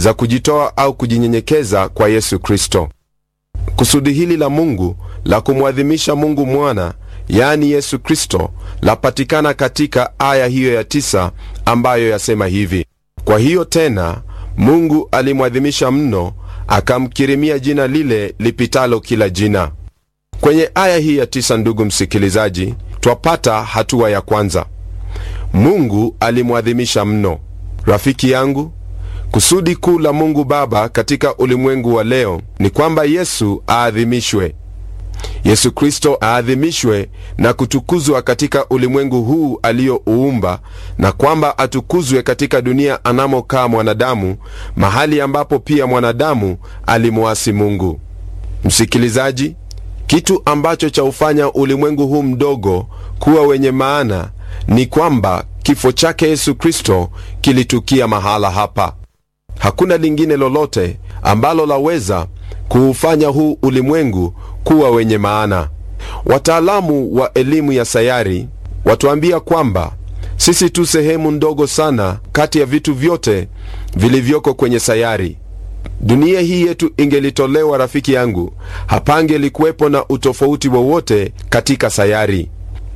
za kujitoa au kujinyenyekeza kwa Yesu Kristo. Kusudi hili la Mungu la kumwadhimisha Mungu mwana, yaani Yesu Kristo, lapatikana katika aya hiyo ya tisa ambayo yasema hivi: kwa hiyo tena Mungu alimwadhimisha mno, akamkirimia jina lile lipitalo kila jina. Kwenye aya hii ya tisa, ndugu msikilizaji, twapata hatua ya kwanza. Mungu alimwadhimisha mno. Rafiki yangu, kusudi kuu la Mungu Baba katika ulimwengu wa leo ni kwamba Yesu aadhimishwe. Yesu Kristo aadhimishwe na kutukuzwa katika ulimwengu huu aliyouumba, na kwamba atukuzwe katika dunia anamokaa mwanadamu, mahali ambapo pia mwanadamu alimwasi Mungu. Msikilizaji, kitu ambacho chaufanya ulimwengu huu mdogo kuwa wenye maana ni kwamba kifo chake Yesu Kristo kilitukia mahala hapa. Hakuna lingine lolote ambalo laweza kuufanya huu ulimwengu kuwa wenye maana. Wataalamu wa elimu ya sayari watuambia kwamba sisi tu sehemu ndogo sana kati ya vitu vyote vilivyoko kwenye sayari. Dunia hii yetu ingelitolewa, rafiki yangu, hapangelikuwepo na utofauti wowote katika sayari.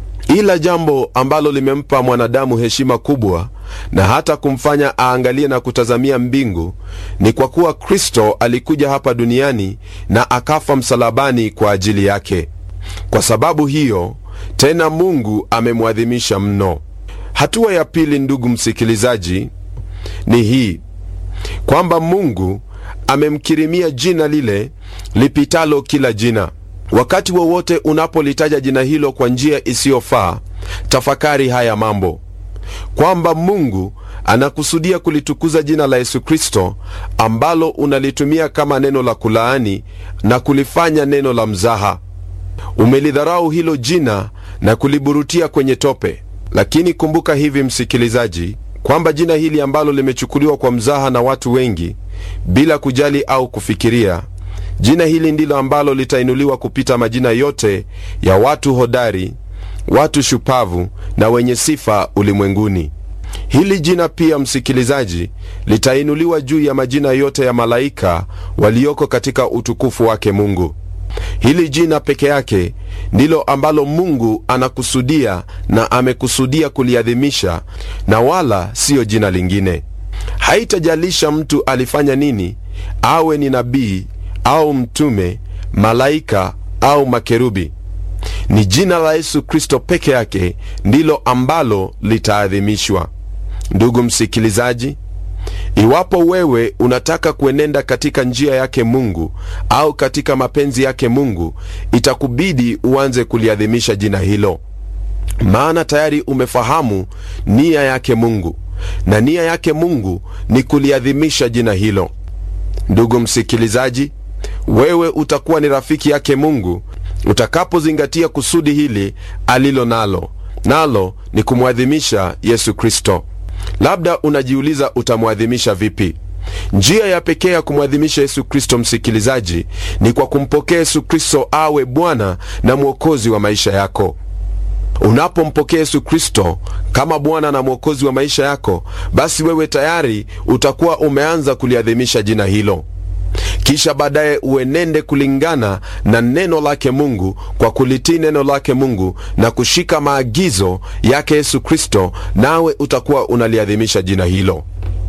Ila jambo ambalo limempa mwanadamu heshima kubwa na hata kumfanya aangalie na kutazamia mbingu ni kwa kuwa Kristo alikuja hapa duniani na akafa msalabani kwa ajili yake. Kwa sababu hiyo tena Mungu amemwadhimisha mno. Hatua ya pili, ndugu msikilizaji, ni hii kwamba Mungu amemkirimia jina lile lipitalo kila jina. Wakati wowote unapolitaja jina hilo kwa njia isiyofaa, tafakari haya mambo kwamba Mungu anakusudia kulitukuza jina la Yesu Kristo ambalo unalitumia kama neno la kulaani na kulifanya neno la mzaha. Umelidharau hilo jina na kuliburutia kwenye tope. Lakini kumbuka hivi, msikilizaji, kwamba jina hili ambalo limechukuliwa kwa mzaha na watu wengi bila kujali au kufikiria, jina hili ndilo ambalo litainuliwa kupita majina yote ya watu hodari watu shupavu na wenye sifa ulimwenguni. Hili jina pia, msikilizaji, litainuliwa juu ya majina yote ya malaika walioko katika utukufu wake Mungu. Hili jina peke yake ndilo ambalo Mungu anakusudia na amekusudia kuliadhimisha, na wala siyo jina lingine. Haitajalisha mtu alifanya nini, awe ni nabii au mtume, malaika au makerubi ni jina la Yesu Kristo peke yake ndilo ambalo litaadhimishwa. Ndugu msikilizaji, iwapo wewe unataka kuenenda katika njia yake Mungu au katika mapenzi yake Mungu, itakubidi uanze kuliadhimisha jina hilo, maana tayari umefahamu nia yake Mungu, na nia yake Mungu ni kuliadhimisha jina hilo. Ndugu msikilizaji, wewe utakuwa ni rafiki yake Mungu utakapozingatia kusudi hili alilo nalo, nalo ni kumwadhimisha Yesu Kristo. Labda unajiuliza utamwadhimisha vipi? Njia ya pekee ya kumwadhimisha Yesu Kristo, msikilizaji, ni kwa kumpokea Yesu Kristo awe Bwana na Mwokozi wa maisha yako. Unapompokea Yesu Kristo kama Bwana na Mwokozi wa maisha yako, basi wewe tayari utakuwa umeanza kuliadhimisha jina hilo kisha baadaye uenende kulingana na neno lake Mungu kwa kulitii neno lake Mungu na kushika maagizo yake Yesu Kristo, nawe utakuwa unaliadhimisha jina hilo.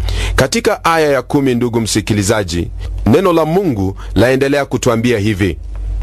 Katika aya ya kumi, ndugu msikilizaji, neno la Mungu laendelea kutwambia hivi: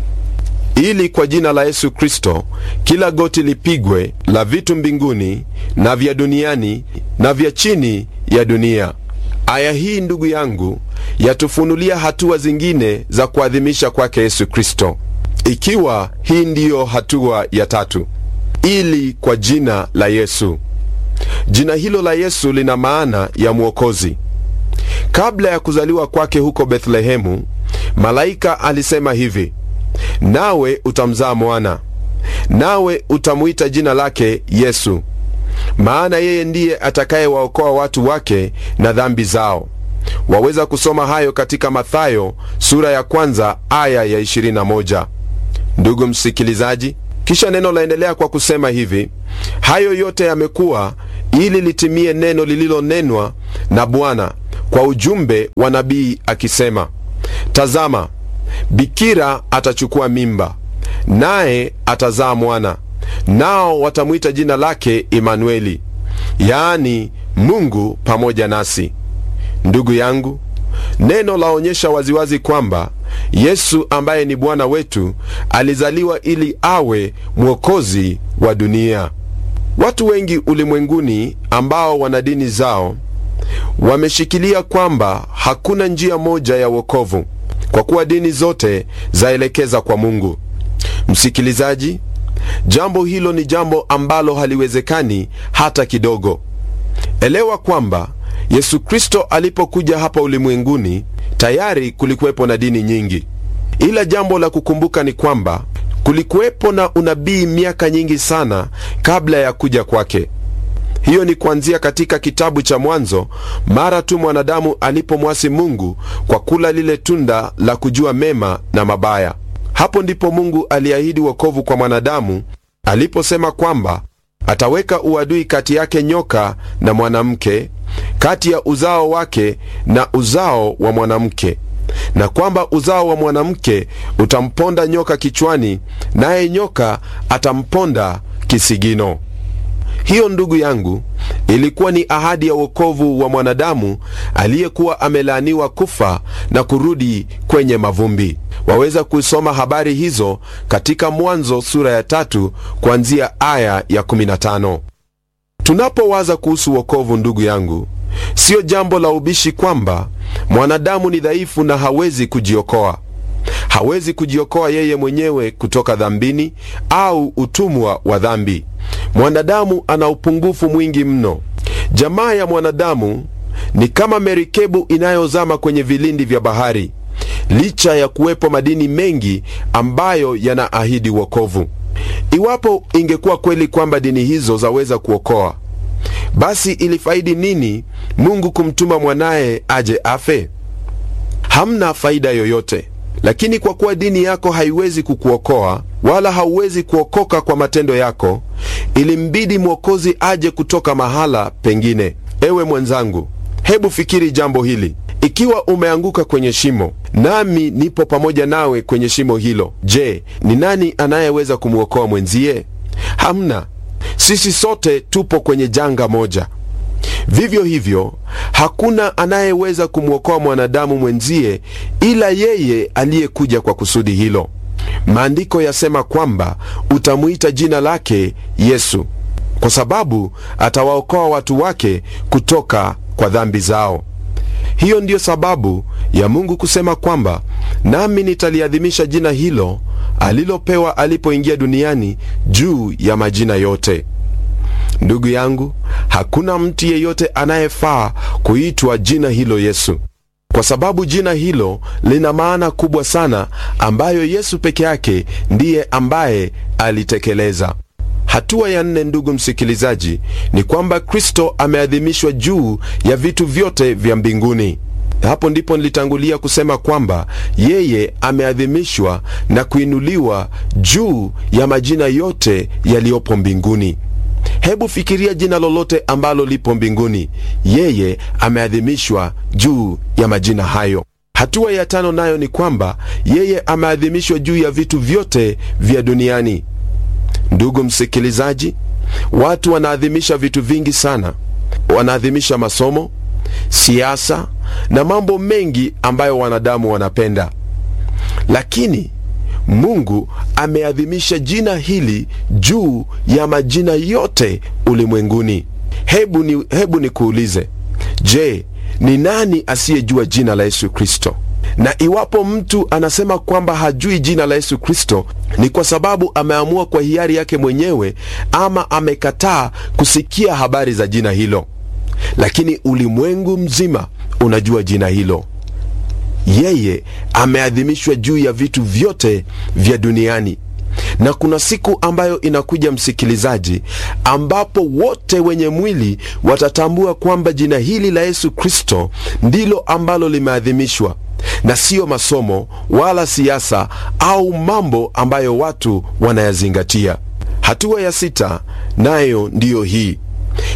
ili kwa jina la Yesu Kristo kila goti lipigwe, la vitu mbinguni na vya duniani na vya chini ya dunia. Aya hii ndugu yangu yatufunulia hatua zingine za kuadhimisha kwake Yesu Kristo, ikiwa hii ndiyo hatua ya tatu, ili kwa jina la Yesu. Jina hilo la Yesu lina maana ya mwokozi. Kabla ya kuzaliwa kwake huko Bethlehemu, malaika alisema hivi: nawe utamzaa mwana, nawe utamwita jina lake Yesu, maana yeye ndiye atakayewaokoa watu wake na dhambi zao. Waweza kusoma hayo katika Mathayo sura ya kwanza aya ya 21. Ndugu msikilizaji, kisha neno laendelea kwa kusema hivi: hayo yote yamekuwa ili litimie neno lililonenwa na Bwana kwa ujumbe wa nabii akisema, tazama, bikira atachukua mimba, naye atazaa mwana, nao watamwita jina lake Imanueli, yaani Mungu pamoja nasi. Ndugu yangu, neno laonyesha waziwazi kwamba Yesu ambaye ni Bwana wetu alizaliwa ili awe mwokozi wa dunia. Watu wengi ulimwenguni ambao wana dini zao wameshikilia kwamba hakuna njia moja ya wokovu, kwa kuwa dini zote zaelekeza kwa Mungu. Msikilizaji, jambo hilo ni jambo ambalo haliwezekani hata kidogo. Elewa kwamba Yesu Kristo alipokuja hapa ulimwenguni tayari kulikuwepo na dini nyingi, ila jambo la kukumbuka ni kwamba kulikuwepo na unabii miaka nyingi sana kabla ya kuja kwake. Hiyo ni kuanzia katika kitabu cha Mwanzo, mara tu mwanadamu alipomwasi Mungu kwa kula lile tunda la kujua mema na mabaya. Hapo ndipo Mungu aliahidi wokovu kwa mwanadamu aliposema kwamba ataweka uadui kati yake nyoka na mwanamke, kati ya uzao wake na uzao wa mwanamke, na kwamba uzao wa mwanamke utamponda nyoka kichwani, naye nyoka atamponda kisigino. Hiyo ndugu yangu, ilikuwa ni ahadi ya wokovu wa mwanadamu aliyekuwa amelaaniwa kufa na kurudi kwenye mavumbi. Waweza kusoma habari hizo katika Mwanzo sura ya tatu kuanzia aya ya 15. Tunapowaza kuhusu wokovu, ndugu yangu, siyo jambo la ubishi kwamba mwanadamu ni dhaifu na hawezi kujiokoa. Hawezi kujiokoa yeye mwenyewe kutoka dhambini au utumwa wa dhambi. Mwanadamu ana upungufu mwingi mno. Jamaa ya mwanadamu ni kama merikebu inayozama kwenye vilindi vya bahari, licha ya kuwepo madini mengi ambayo yanaahidi wokovu. Iwapo ingekuwa kweli kwamba dini hizo zaweza kuokoa, basi ilifaidi nini Mungu kumtuma mwanaye aje afe? Hamna faida yoyote. Lakini kwa kuwa dini yako haiwezi kukuokoa wala hauwezi kuokoka kwa matendo yako, ilimbidi mwokozi aje kutoka mahala pengine. Ewe mwenzangu, hebu fikiri jambo hili. Ikiwa umeanguka kwenye shimo, nami nipo pamoja nawe kwenye shimo hilo, je, ni nani anayeweza kumwokoa mwenzie? Hamna. Sisi sote tupo kwenye janga moja. Vivyo hivyo hakuna anayeweza kumwokoa mwanadamu mwenzie ila yeye aliyekuja kwa kusudi hilo. Maandiko yasema kwamba utamwita jina lake Yesu, kwa sababu atawaokoa watu wake kutoka kwa dhambi zao. Hiyo ndiyo sababu ya Mungu kusema kwamba nami nitaliadhimisha jina hilo alilopewa alipoingia duniani juu ya majina yote. Ndugu yangu, hakuna mtu yeyote anayefaa kuitwa jina hilo Yesu, kwa sababu jina hilo lina maana kubwa sana ambayo Yesu peke yake ndiye ambaye alitekeleza. Hatua ya nne, ndugu msikilizaji, ni kwamba Kristo ameadhimishwa juu ya vitu vyote vya mbinguni. Hapo ndipo nilitangulia kusema kwamba yeye ameadhimishwa na kuinuliwa juu ya majina yote yaliyopo mbinguni. Hebu fikiria jina lolote ambalo lipo mbinguni, yeye ameadhimishwa juu ya majina hayo. Hatua ya tano nayo ni kwamba yeye ameadhimishwa juu ya vitu vyote vya duniani. Ndugu msikilizaji, watu wanaadhimisha vitu vingi sana. Wanaadhimisha masomo, siasa na mambo mengi ambayo wanadamu wanapenda, lakini Mungu ameadhimisha jina hili juu ya majina yote ulimwenguni. Hebu ni, hebu nikuulize, je, ni nani asiyejua jina la Yesu Kristo? Na iwapo mtu anasema kwamba hajui jina la Yesu Kristo, ni kwa sababu ameamua kwa hiari yake mwenyewe ama amekataa kusikia habari za jina hilo. Lakini ulimwengu mzima unajua jina hilo. Yeye ameadhimishwa juu ya vitu vyote vya duniani, na kuna siku ambayo inakuja, msikilizaji, ambapo wote wenye mwili watatambua kwamba jina hili la Yesu Kristo ndilo ambalo limeadhimishwa na siyo masomo wala siasa au mambo ambayo watu wanayazingatia. Hatua ya sita nayo ndiyo hii: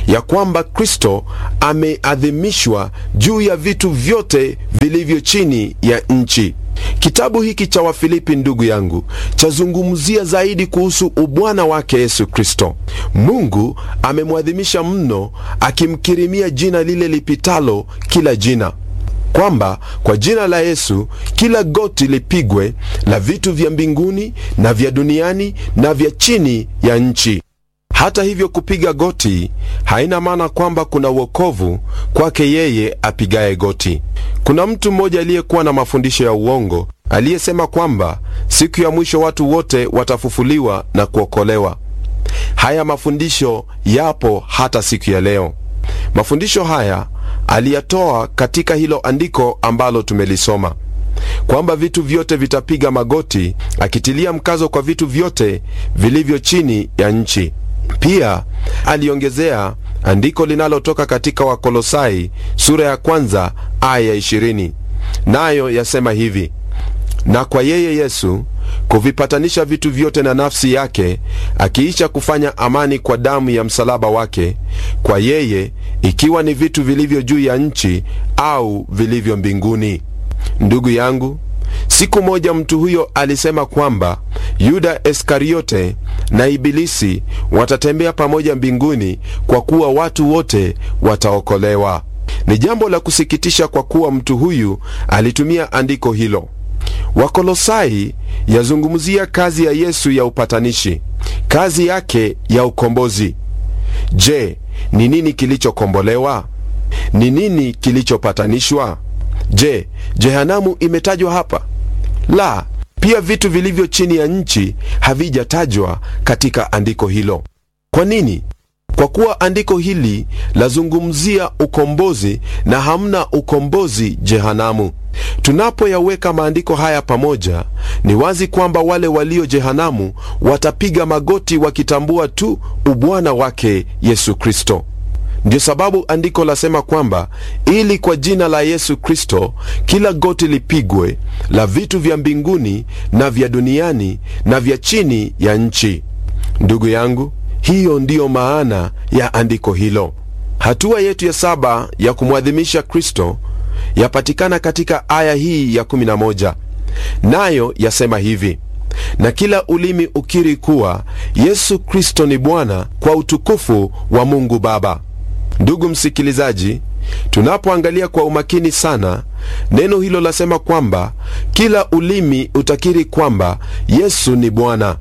ya kwamba Kristo ameadhimishwa juu ya vitu vyote vilivyo chini ya nchi. Kitabu hiki cha Wafilipi, ndugu yangu, chazungumzia zaidi kuhusu ubwana wake Yesu Kristo. Mungu amemwadhimisha mno, akimkirimia jina lile lipitalo kila jina, kwamba kwa jina la Yesu kila goti lipigwe, la vitu vya mbinguni na vya duniani na vya chini ya nchi. Hata hivyo, kupiga goti haina maana kwamba kuna uokovu kwake yeye apigaye goti. Kuna mtu mmoja aliyekuwa na mafundisho ya uongo aliyesema kwamba siku ya mwisho watu wote watafufuliwa na kuokolewa. Haya mafundisho yapo hata siku ya leo. Mafundisho haya aliyatoa katika hilo andiko ambalo tumelisoma kwamba vitu vyote vitapiga magoti, akitilia mkazo kwa vitu vyote vilivyo chini ya nchi. Pia aliongezea andiko linalotoka katika Wakolosai sura ya kwanza aya ya ishirini, nayo yasema hivi: na kwa yeye Yesu kuvipatanisha vitu vyote na nafsi yake, akiisha kufanya amani kwa damu ya msalaba wake, kwa yeye, ikiwa ni vitu vilivyo juu ya nchi au vilivyo mbinguni. Ndugu yangu, siku moja mtu huyo alisema kwamba Yuda Iskariote na Ibilisi watatembea pamoja mbinguni kwa kuwa watu wote wataokolewa. Ni jambo la kusikitisha kwa kuwa mtu huyu alitumia andiko hilo. Wakolosai yazungumzia kazi ya Yesu ya upatanishi, kazi yake ya ukombozi. Je, ni nini kilichokombolewa? Ni nini kilichopatanishwa? Je, jehanamu imetajwa hapa? La, pia vitu vilivyo chini ya nchi havijatajwa katika andiko hilo. Kwa nini? Kwa kuwa andiko hili lazungumzia ukombozi na hamna ukombozi jehanamu. Tunapoyaweka maandiko haya pamoja, ni wazi kwamba wale walio jehanamu watapiga magoti wakitambua tu ubwana wake Yesu Kristo. Ndiyo sababu andiko lasema kwamba ili kwa jina la Yesu Kristo kila goti lipigwe, la vitu vya mbinguni na vya duniani na vya chini ya nchi. Ndugu yangu, hiyo ndiyo maana ya andiko hilo. Hatua yetu ya saba ya kumwadhimisha Kristo yapatikana katika aya hii ya 11, nayo yasema hivi: na kila ulimi ukiri kuwa Yesu Kristo ni Bwana, kwa utukufu wa Mungu Baba. Ndugu msikilizaji, tunapoangalia kwa umakini sana neno hilo lasema kwamba kila ulimi utakiri kwamba Yesu ni Bwana.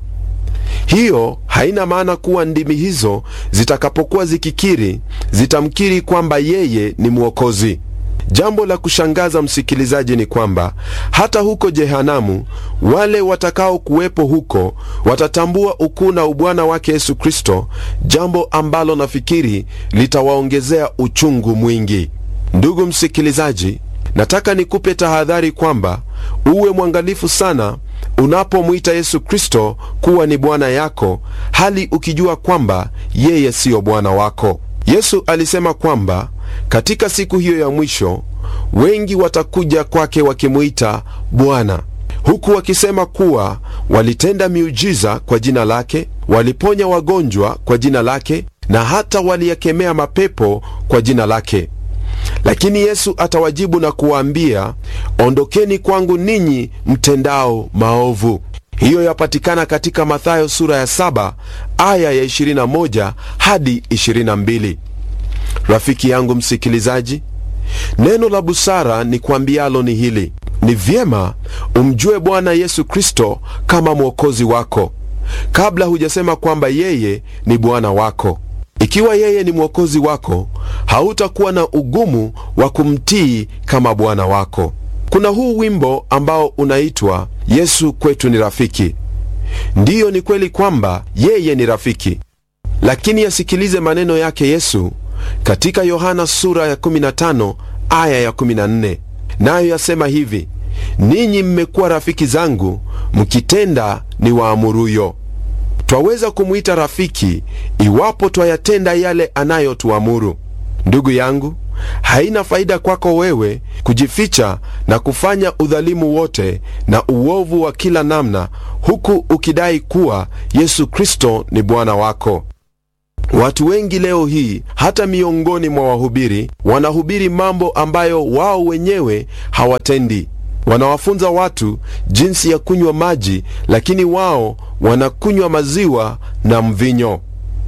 Hiyo haina maana kuwa ndimi hizo zitakapokuwa zikikiri zitamkiri kwamba yeye ni Mwokozi. Jambo la kushangaza msikilizaji, ni kwamba hata huko jehanamu wale watakao kuwepo huko watatambua ukuu na ubwana wake Yesu Kristo, jambo ambalo nafikiri litawaongezea uchungu mwingi. Ndugu msikilizaji, nataka nikupe tahadhari kwamba uwe mwangalifu sana unapomwita Yesu Kristo kuwa ni Bwana yako, hali ukijua kwamba yeye siyo Bwana wako. Yesu alisema kwamba katika siku hiyo ya mwisho wengi watakuja kwake wakimwita Bwana, huku wakisema kuwa walitenda miujiza kwa jina lake, waliponya wagonjwa kwa jina lake, na hata waliyakemea mapepo kwa jina lake. Lakini Yesu atawajibu na kuwaambia, ondokeni kwangu ninyi mtendao maovu. Hiyo yapatikana katika Mathayo sura ya saba aya ya 21 hadi 22. Rafiki yangu msikilizaji, neno la busara ni kwambialo ni hili: ni vyema umjue Bwana Yesu Kristo kama mwokozi wako kabla hujasema kwamba yeye ni Bwana wako. Ikiwa yeye ni mwokozi wako, hautakuwa na ugumu wa kumtii kama Bwana wako. Kuna huu wimbo ambao unaitwa Yesu kwetu ni rafiki. Ndiyo, ni kweli kwamba yeye ni rafiki, lakini yasikilize maneno yake Yesu katika Yohana sura ya 15 aya ya 14, nayo yasema hivi: ninyi mmekuwa rafiki zangu mkitenda ni waamuruyo. Twaweza kumwita rafiki iwapo twayatenda yale anayotuamuru. Ndugu yangu, haina faida kwako wewe kujificha na kufanya udhalimu wote na uovu wa kila namna, huku ukidai kuwa Yesu Kristo ni Bwana wako. Watu wengi leo hii, hata miongoni mwa wahubiri, wanahubiri mambo ambayo wao wenyewe hawatendi. Wanawafunza watu jinsi ya kunywa maji, lakini wao wanakunywa maziwa na mvinyo.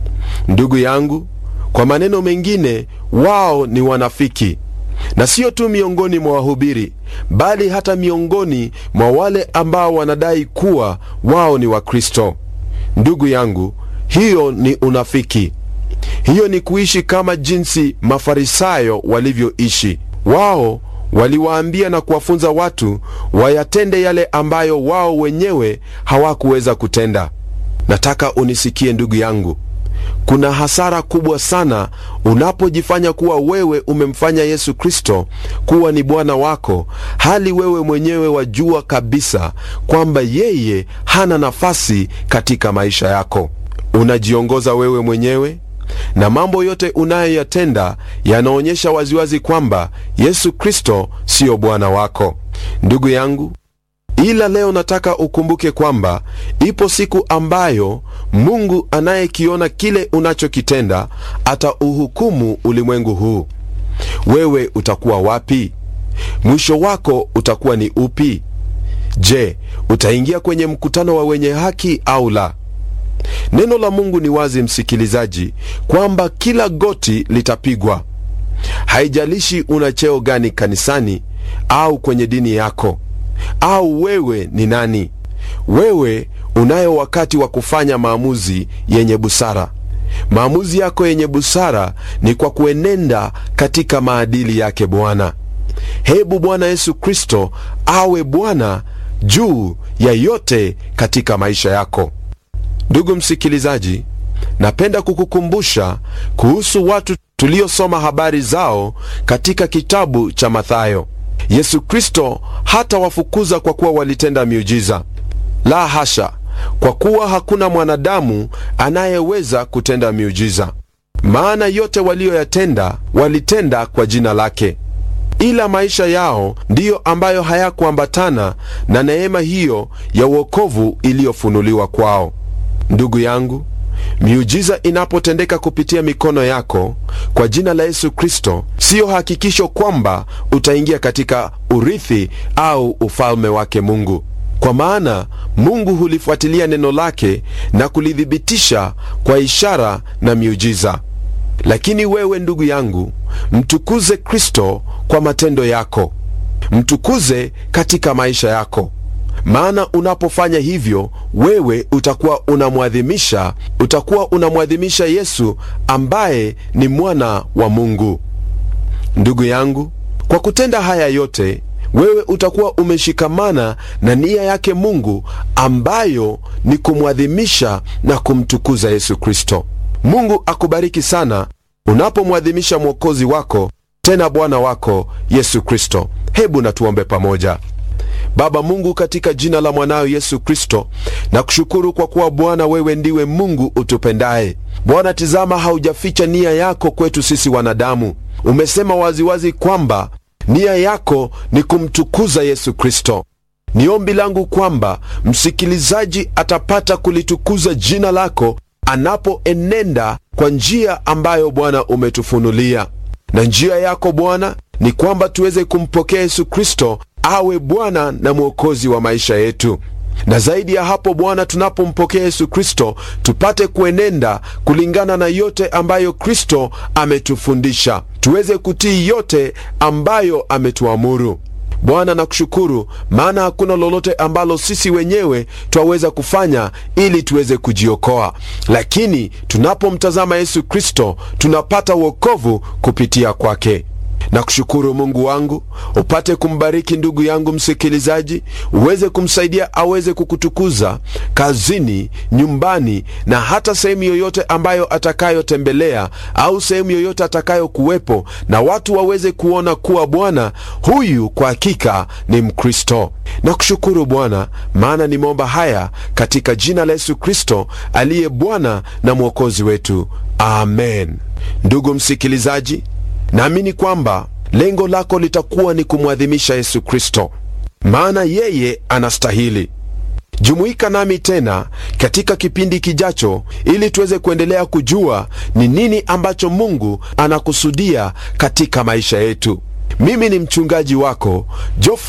Ndugu yangu, kwa maneno mengine, wao ni wanafiki, na sio tu miongoni mwa wahubiri, bali hata miongoni mwa wale ambao wanadai kuwa wao ni Wakristo. Ndugu yangu, hiyo ni unafiki. Hiyo ni kuishi kama jinsi Mafarisayo walivyoishi. Wao waliwaambia na kuwafunza watu wayatende yale ambayo wao wenyewe hawakuweza kutenda. Nataka unisikie ndugu yangu, kuna hasara kubwa sana unapojifanya kuwa wewe umemfanya Yesu Kristo kuwa ni Bwana wako, hali wewe mwenyewe wajua kabisa kwamba yeye hana nafasi katika maisha yako. Unajiongoza wewe mwenyewe na mambo yote unayoyatenda yanaonyesha waziwazi kwamba Yesu Kristo siyo Bwana wako. Ndugu yangu, ila leo nataka ukumbuke kwamba ipo siku ambayo Mungu anayekiona kile unachokitenda atauhukumu ulimwengu huu. Wewe utakuwa wapi? Mwisho wako utakuwa ni upi? Je, utaingia kwenye mkutano wa wenye haki au la? Neno la Mungu ni wazi, msikilizaji, kwamba kila goti litapigwa. Haijalishi una cheo gani kanisani au kwenye dini yako, au wewe ni nani. Wewe unayo wakati wa kufanya maamuzi yenye busara. Maamuzi yako yenye busara ni kwa kuenenda katika maadili yake Bwana. Hebu Bwana Yesu Kristo awe Bwana juu ya yote katika maisha yako. Ndugu msikilizaji, napenda kukukumbusha kuhusu watu tuliosoma habari zao katika kitabu cha Mathayo. Yesu Kristo hatawafukuza kwa kuwa walitenda miujiza. La hasha, kwa kuwa hakuna mwanadamu anayeweza kutenda miujiza, maana yote waliyoyatenda walitenda kwa jina lake, ila maisha yao ndiyo ambayo hayakuambatana na neema hiyo ya uokovu iliyofunuliwa kwao. Ndugu yangu, miujiza inapotendeka kupitia mikono yako kwa jina la Yesu Kristo, siyo hakikisho kwamba utaingia katika urithi au ufalme wake Mungu, kwa maana Mungu hulifuatilia neno lake na kulithibitisha kwa ishara na miujiza. Lakini wewe ndugu yangu, mtukuze Kristo kwa matendo yako, mtukuze katika maisha yako maana unapofanya hivyo wewe utakuwa unamwadhimisha utakuwa unamwadhimisha Yesu ambaye ni mwana wa Mungu. Ndugu yangu, kwa kutenda haya yote wewe utakuwa umeshikamana na nia yake Mungu ambayo ni kumwadhimisha na kumtukuza Yesu Kristo. Mungu akubariki sana unapomwadhimisha Mwokozi wako tena Bwana wako Yesu Kristo. Hebu na tuombe pamoja. Baba Mungu, katika jina la mwanayo Yesu Kristo, na kushukuru kwa kuwa Bwana wewe ndiwe Mungu utupendaye. Bwana, tizama, haujaficha nia yako kwetu sisi wanadamu. Umesema waziwazi kwamba nia yako ni kumtukuza Yesu Kristo. Ni ombi langu kwamba msikilizaji atapata kulitukuza jina lako anapoenenda kwa njia ambayo Bwana umetufunulia, na njia yako Bwana ni kwamba tuweze kumpokea Yesu Kristo awe Bwana na Mwokozi wa maisha yetu, na zaidi ya hapo Bwana, tunapompokea Yesu Kristo tupate kuenenda kulingana na yote ambayo Kristo ametufundisha, tuweze kutii yote ambayo ametuamuru. Bwana, nakushukuru maana hakuna lolote ambalo sisi wenyewe twaweza kufanya ili tuweze kujiokoa, lakini tunapomtazama Yesu Kristo tunapata wokovu kupitia kwake. Nakushukuru Mungu wangu, upate kumbariki ndugu yangu msikilizaji, uweze kumsaidia aweze kukutukuza kazini, nyumbani na hata sehemu yoyote ambayo atakayotembelea au sehemu yoyote atakayokuwepo, na watu waweze kuona kuwa Bwana huyu kwa hakika ni Mkristo. Nakushukuru Bwana, maana nimeomba haya katika jina la Yesu Kristo aliye Bwana na Mwokozi wetu, amen. Ndugu msikilizaji, naamini kwamba lengo lako litakuwa ni kumwadhimisha Yesu Kristo, maana yeye anastahili. jumuika nami tena katika kipindi kijacho ili tuweze kuendelea kujua ni nini ambacho mungu anakusudia katika maisha yetu mimi ni mchungaji wako Geoffrey